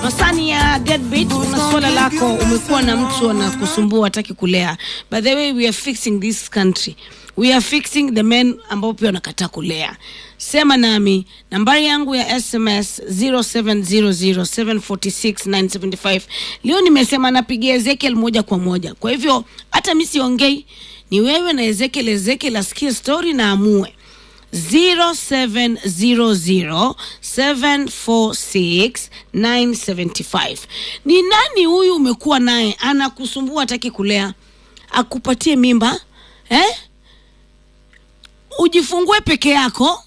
Masani ya deadbeat, una swala lako, umekuwa na mtu anakusumbua hataki kulea. By the way, we are fixing this country. We are fixing the men ambao pia wanakataa kulea. Sema nami, nambari yangu ya SMS 0700746975. Leo nimesema napigia Ezekiel moja kwa moja. Kwa hivyo hata mi siongei, ni wewe na Ezekiel. Ezekiel asikie story na amue 0700746975. Ni nani huyu umekuwa naye anakusumbua hataki kulea, akupatie mimba eh? Ujifungue peke yako,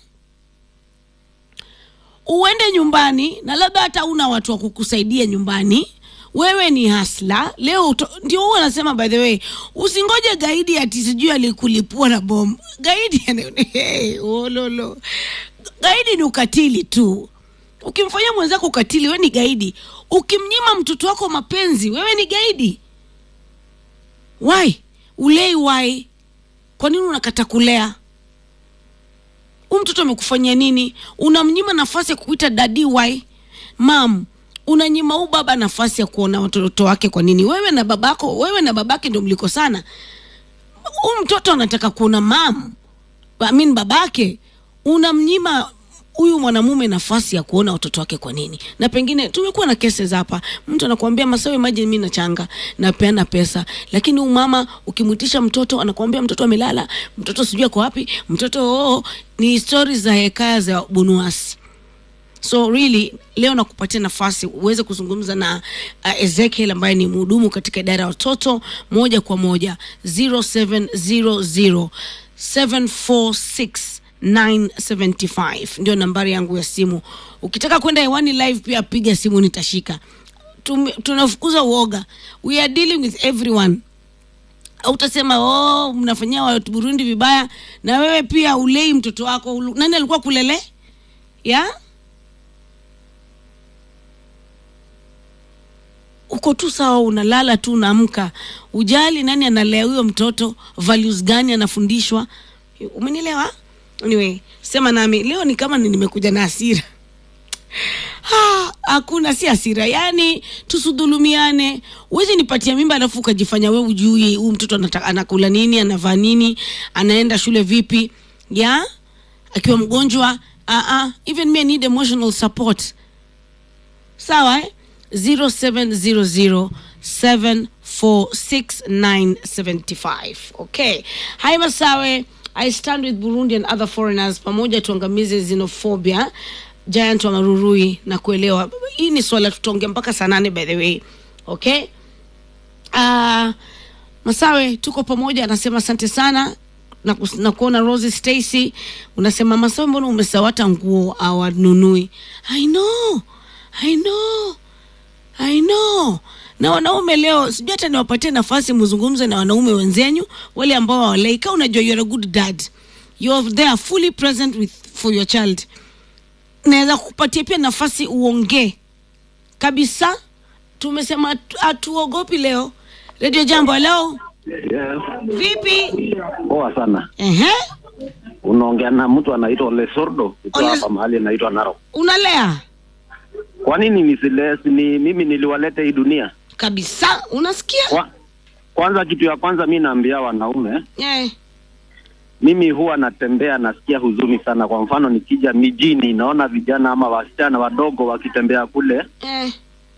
uende nyumbani na labda hata una watu wa kukusaidia nyumbani wewe ni hasla leo uto, ndio huwa anasema by the way usingoje gaidi ati sijui alikulipua na bomu gaidi hey, ololo gaidi ni ukatili tu ukimfanyia mwenzako ukatili wewe ni gaidi ukimnyima mtoto wako mapenzi wewe ni gaidi why ulei why kwa nini unakata kulea huu mtoto amekufanyia nini unamnyima nafasi ya kuita dadi why mam unanyima huu baba nafasi ya kuona watoto wake kwa nini wewe na babako wewe na babake ndio mliko sana huu mtoto anataka kuona mam I mean babake unamnyima huyu mwanamume nafasi ya kuona watoto wake kwa nini na pengine tumekuwa na cases hapa mtu anakuambia masawe imagine mi nachanga napeana pesa lakini huyu mama ukimwitisha mtoto anakuambia mtoto amelala mtoto sijui ako wapi mtoto oo ni stori za hekaya za bunuasi so really leo nakupatia nafasi uweze kuzungumza na uh, ezekiel ambaye ni mhudumu katika idara ya watoto moja kwa moja 0700 746 975 ndio nambari yangu ya simu ukitaka kwenda hewani live pia piga simu nitashika Tum, tunafukuza uoga we are dealing with everyone utasema oh, mnafanyia watu burundi vibaya na wewe pia ulei mtoto wako nani alikuwa kulele ya yeah? uko tu sawa unalala tu unaamka ujali nani analea huyo mtoto values gani anafundishwa umenielewa anyway sema nami leo ni kama ni nimekuja na hasira hakuna si hasira yani tusudhulumiane uwezi nipatia mimba alafu ukajifanya we ujui huu mtoto anata, anakula nini anavaa nini anaenda shule vipi ya akiwa mgonjwa uh -uh. even me I need emotional support sawa eh? 0700746975 okay hai masawe i stand with burundi and other foreigners pamoja tuangamize xenophobia giant wa marurui na kuelewa hii ni swala tutaongea mpaka saa nane by the way okay uh, masawe tuko pamoja anasema asante sana na, kus, na kuona Rosie Stacy unasema masawe mbona umesawata nguo awanunui i know i know I know. Na wanaume leo sijui hata niwapatie nafasi mzungumze na wanaume wenzenyu wale ambao hawalei. Kama unajua you're a good dad, you're there fully present with for your child, naweza kupatia pia nafasi uongee kabisa. Tumesema hatuogopi leo. Radio Jambo, leo Yes. vipi? Poa sana. Ehe, Unaongea na mtu anaitwa Lesordo kutoka Ole- hapa mahali anaitwa Narok. unalea Kwa nini nisiles ni mimi niliwaleta hii dunia? kabisa, unasikia Kwa, kwanza kitu ya kwanza mi naambia wanaume, eh, mimi huwa natembea nasikia huzuni sana. Kwa mfano nikija mijini naona vijana ama wasichana wadogo wakitembea kule eh,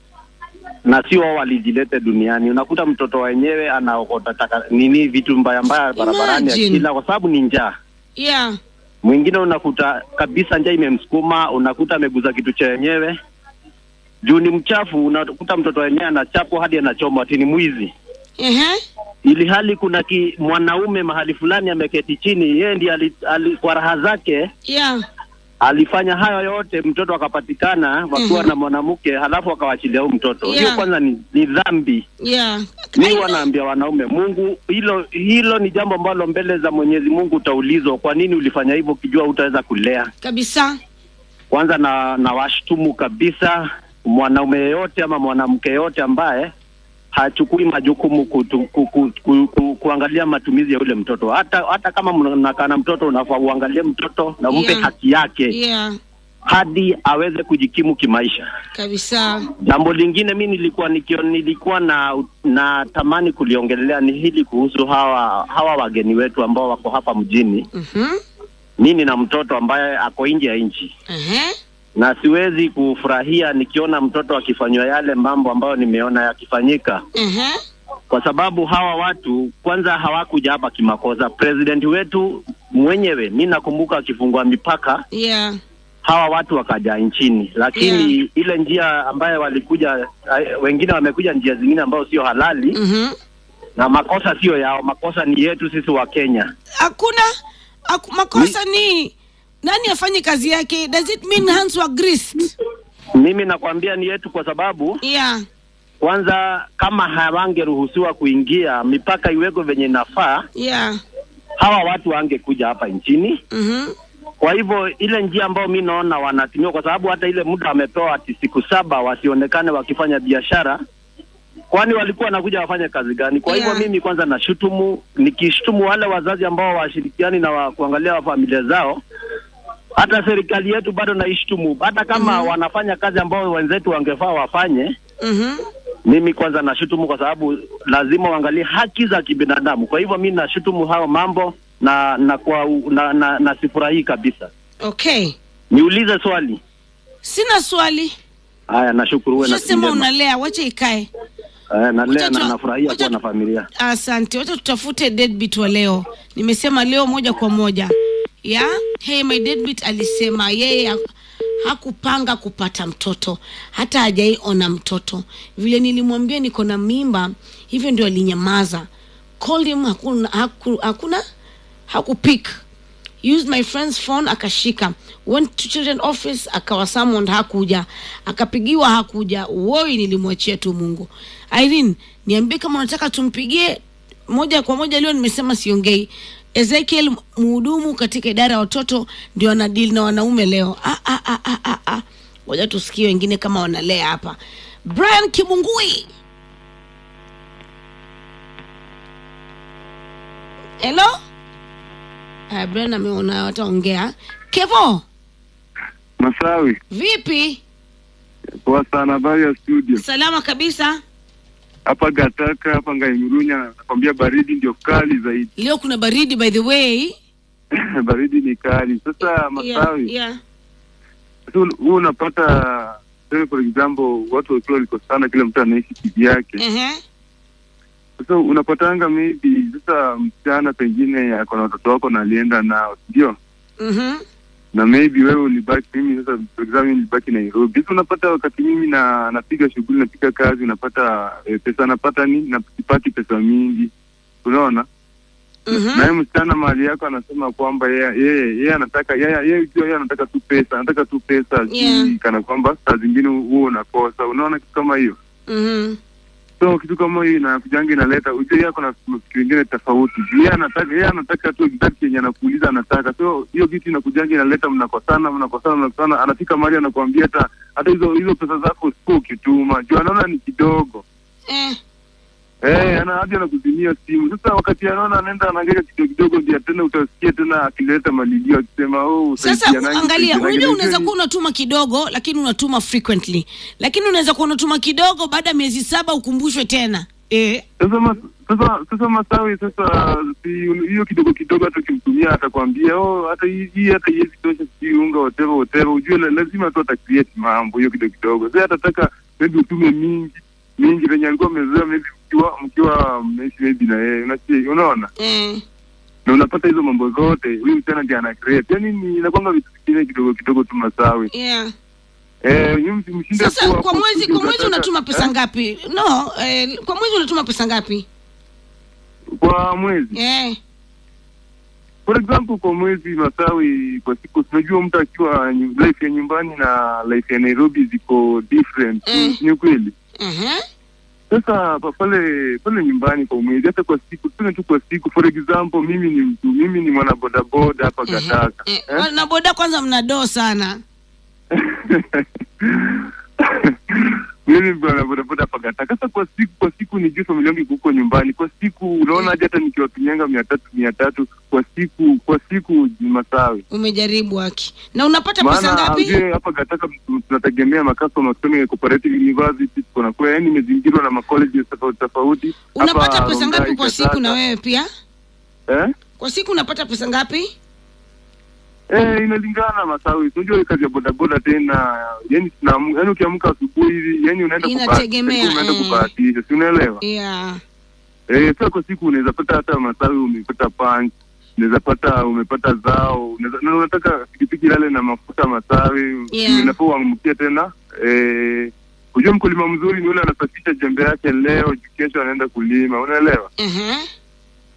na sio wao walijilete duniani. Unakuta mtoto wenyewe anaokota taka nini vitu mbaya mbaya barabarani Imagine. akila, kwa sababu ni njaa. yeah, mwingine unakuta kabisa njaa imemsukuma, unakuta ameguza kitu cha wenyewe juu ni mchafu. Unakuta mtoto wenyewe anachapwa hadi anachomwa ati ni mwizi, ehe, ili hali kuna ki, mwanaume mahali fulani ameketi chini, yeye ndiye ali, ali, kwa raha zake yeah, alifanya hayo yote, mtoto akapatikana wakiwa Mhm. na mwanamke, halafu akawachilia huyu mtoto. Hiyo Yeah. kwanza ni, ni dhambi. yeah. Mi I know. wanaambia wanaume, Mungu, hilo hilo ni jambo ambalo mbele za Mwenyezi Mungu utaulizwa, kwa nini ulifanya hivyo ukijua utaweza kulea kabisa kwanza na na washtumu kabisa mwanaume yeyote ama mwanamke yeyote ambaye hachukui majukumu kutu, ku, ku, ku, ku, kuangalia matumizi ya yule mtoto. Hata hata kama mnakaa na mtoto, unafaa uangalie mtoto na umpe Yeah. haki yake. yeah hadi aweze kujikimu kimaisha. kabisa Jambo lingine mi nilikuwa nikio, nilikuwa na na tamani kuliongelea ni hili kuhusu hawa hawa wageni wetu ambao wako hapa mjini. Mhm. Mi nina mtoto ambaye ako nje ya nchi Ehe. na siwezi kufurahia nikiona mtoto akifanywa yale mambo ambayo nimeona yakifanyika, Ehe. kwa sababu hawa watu kwanza hawakuja hapa kimakosa. President wetu mwenyewe, mi nakumbuka akifungua mipaka yeah hawa watu wakaja nchini, lakini ile njia ambayo walikuja, eh, wengine wamekuja njia zingine ambayo sio halali Mhm. na makosa sio yao, makosa ni yetu sisi wa Kenya. hakuna haku, makosa ni nani afanye kazi yake does it mean hands were greased Mimi nakwambia ni yetu, kwa sababu yeah kwanza, kama hawangeruhusiwa kuingia, mipaka iwekwe venye inafaa, yeah hawa watu wangekuja hapa nchini. Mhm. Kwa hivyo ile njia ambayo mi naona wanatumia, kwa sababu hata ile muda wamepewa ati siku saba wasionekane wakifanya biashara, kwani walikuwa wanakuja wafanye kazi gani? Kwa hivyo Yeah. mimi kwanza nashutumu, nikishutumu wale wazazi ambao washirikiani na wa, kuangalia wa familia zao. Hata serikali yetu bado naishutumu, hata kama wanafanya kazi ambao wenzetu wangefaa wafanye. Mhm. Mimi kwanza nashutumu kwa sababu lazima uangalie haki za kibinadamu. Kwa hivyo mimi nashutumu hao mambo na na kwa na, na, na sifurahii kabisa. okay Niulize swali. sina swali Haya, nashukuru wewe na siku ushasema njema. unalea wacha ikae Eh, nalea Wacha na tu- nafurahia wacha kuwa na tu- familia. asante wacha tutafute deadbeat wa leo nimesema leo moja kwa moja ya hey my deadbeat alisema yeye ha- hakupanga kupata mtoto hata hajaiona mtoto vile nilimwambia niko na mimba hivyo ndio alinyamaza called him hakuna haku, hakuna hakupik used my friend's phone akashika went to children office akawa summoned hakuja akapigiwa hakuja woi nilimwachia tu mungu irene niambie kama unataka tumpigie moja kwa moja leo nimesema siongei ezekiel mhudumu katika idara ya watoto ndio anadili na wanaume leo ah, ah, ah, ah, ah, ah. ngoja tusikie wengine kama wanalea hapa brian kimungui helo uh, brian ameona wataongea kevo Masawi, vipi poa sana. Habari ya studio salama kabisa hapa Gataka, hapa Ngaimurunya. Nakwambia baridi ndio kali zaidi. leo kuna baridi by the way baridi ni kali. Sasa Masawi, yeah, yeah. sasa huu unapata tuseme for example, watu wakiwa walikosana, kila mtu anaishi kivyake. Ehe. Sasa unapatanga maybe sasa msichana pengine ako na watoto wako na alienda nao, ndio Mhm. na maybe wewe ulibaki, mimi sasa for example mimi nilibaki Nairobi. Sasa unapata wakati mimi na napiga shughuli, napiga kazi, unapata eh, pesa napata nini, na sipati pesa mingi, unaona Mhm. naye msichana mahali yako anasema kwamba yeye yeye yeye anataka yeye yeye jua yeye anataka tu pesa, anataka tu pesa Yeah. si kana kwamba saa zingine huo unakosa, unaona kitu kama hiyo. Mhm. So kitu kama hiyo inakujanga inaleta ujue, yeye ako na mafikiri ingine tofauti. Yeye anataka yeye anataka tu exact yenye anakuuliza anataka, so hiyo kitu inakujanga inaleta mnakosana, mnakosana, mnakosana, anafika mahali anakuambia hata hata hizo hizo pesa zako sikuwa ukituma juu anaona ni kidogo Eh. Eh, ana hadi anakuzimia simu. Sasa wakati anaona anaenda anaangalia kidogo kidogo, ndio tena utasikia tena akileta malilio akisema oh, sasa usaidianage, angalia usaidianage." unajua Na unaweza hiyo kuwa unatuma kidogo lakini unatuma frequently lakini unaweza kuwa unatuma kidogo baada ya miezi saba ukumbushwe tena eh. Sasa mas, sasa sasa Masawi, sasa si hiyo kidogo kidogo, hata ukimtumia atakwambia oh, hata hii hii hata iwezi tosha, sijui unga whatever whatever. Ujue la- lazima tu ata create mambo hiyo kidogo kidogo. Sasa atataka maybe utume mingi mingi venye alikuwa amezoea, maybe mkiwa mkiwa mnaishi maybe na yeye, unasikia, unaona Eh. na unapata hizo mambo zote, huyu msichana ndiye ana create. Yani ni inakwanga vitu vingine kidogo kidogo tu Masawi. Yeah. Eh, yeye msi- mshinde sasa kuwa- kwa mwezi kusudi kwa mwezi ukataka- unatuma pesa eh, ngapi no eh, kwa mwezi unatuma pesa ngapi Kwa mwezi. eh. For example, kwa mwezi Masawi, kwa siku tunajua mtu akiwa nyu- life ya nyumbani na life ya Nairobi ziko different. Mm. Ni ukweli. uh-huh. Sasa pa- pale pale nyumbani kwa mwezi, hata kwa siku, tuseme tu kwa siku, for example, mimi ni mtu, mimi ni mwana bodaboda hapa Gataka. eh, Eh? na boda kwanza mna doo sana mimi bwana bodaboda hapa Gataka. Sasa kwa siku kwa siku ni juu familia yangu iko huko nyumbani. Kwa siku unaona aje hata nikiwatumianga mia tatu mia tatu kwa siku kwa siku Masawi. umejaribu haki na unapata pesa Maana ngapi ujue hapa Gataka tu- tunategemea makasoma kusema cooperative university kuna kwa yani imezingirwa na macolleges tofauti tofauti. unapata Hapa pesa ngapi Rongai, kwa siku na Gataka. wewe pia Eh? kwa siku unapata pesa ngapi Eh, inalingana Masawi. Unajua ile kazi ya bodaboda tena, yani tunaamka, yani ukiamka asubuhi hivi, yani unaenda Inategemea, kubahatisha, unaenda eh. kubahatisha, si unaelewa? yeah Eh, sasa kwa siku unaweza pata hata Masawi umepata punch, unaweza pata umepata zao, unaweza na unataka pikipiki lale na mafuta Masawi, Yeah. unafaa uamkie tena. Eh, unajua mkulima mzuri ni yule anasafisha jembe yake leo, kesho anaenda kulima, unaelewa? uh-huh.